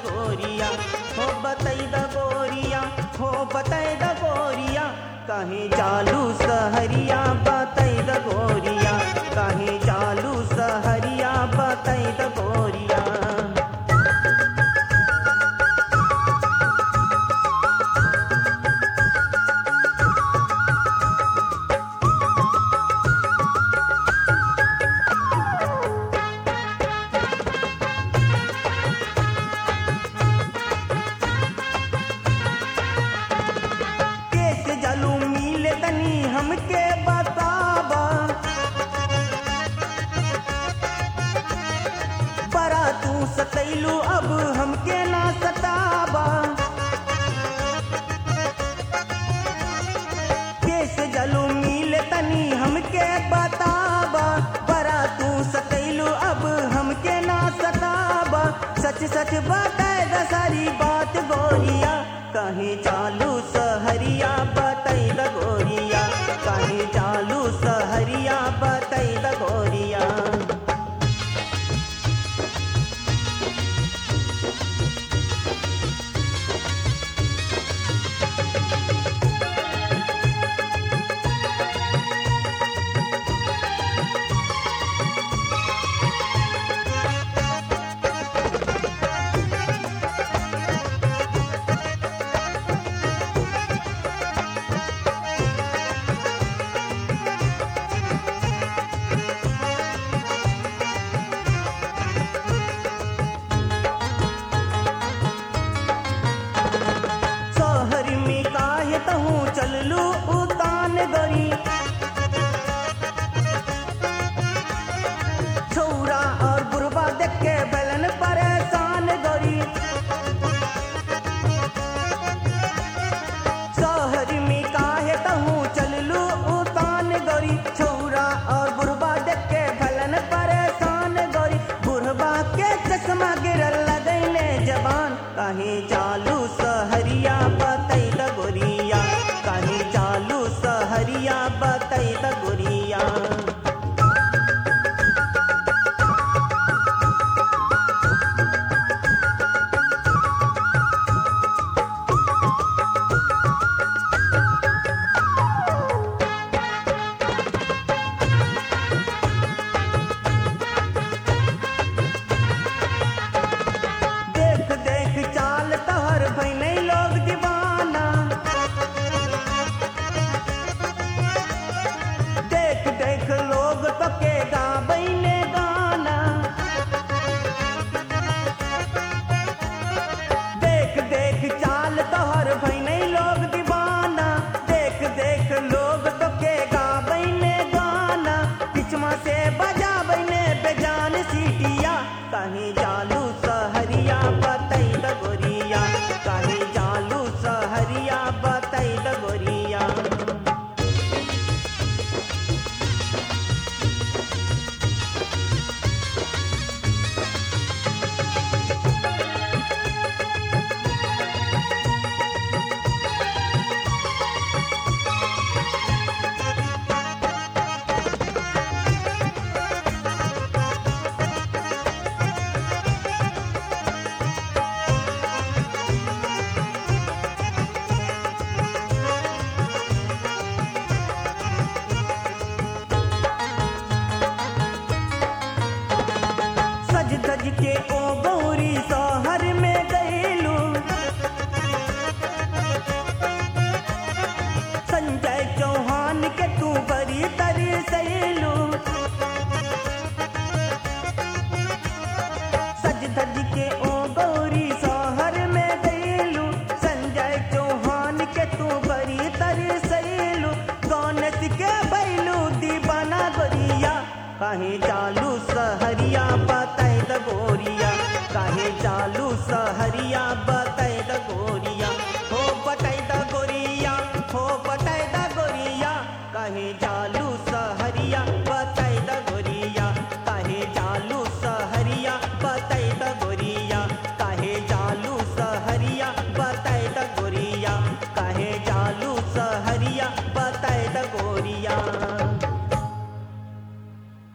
गोरिया हो बतई द गोरिया हो बतई द गोरिया कहीं जालू सहरिया बतई द गोरिया कहीं जालू सहरिया बतई द गोरिया केस जलू मिले तनी हमके बताबा बड़ा तू सतैलू अब हमके ना सताबा केस जलू मिले तनी हमके बताबा बड़ा तू सतैलू अब हमके ना सताबा सच सच बताए द सारी बात गोरिया कहीं चालू सहरिया बतई द गोरिया कहीं चालू सहरिया बतई द गोरिया शहर में काहे तहूँ चललू उतान गरी छौरा और बुरबा देख के बेलन परेशान गरी शहर में काहे तहूँ चललू उतान गरी छौरा और बुरबा देख के बेलन परेशान गरी बुरबा के चश्मा गिरल लगैले जबान कहीं चालू सहरिया बतई द गोरिया कहीं चालू सहरिया बतई द गोरिया देख देख चाल तहर भैने लोग दीवाना देख देख लोग तो के गाबैने गाना देख देख चाल तोहर भैने लोग दीवाना देख देख लोग तो के गाबैने गाना पिछमा से बजाबैने बेजान सीटिया कहीं जालू सहरिया बतई द गोरिया कहीं जालू सहरिया बतई द गोरिया सज धज के ओ गौरी शहर में गईलू संजय चौहान के तू बड़ी तरी सैलू सज धज के ओ गौरी शहर में गईलू संजय चौहान के तू बड़ी तरी सैलू गौनस के बैलू दीवाना गोरिया कहीं चालू सहरिया बतई द गोरिया कहीं चालू सहरिया बत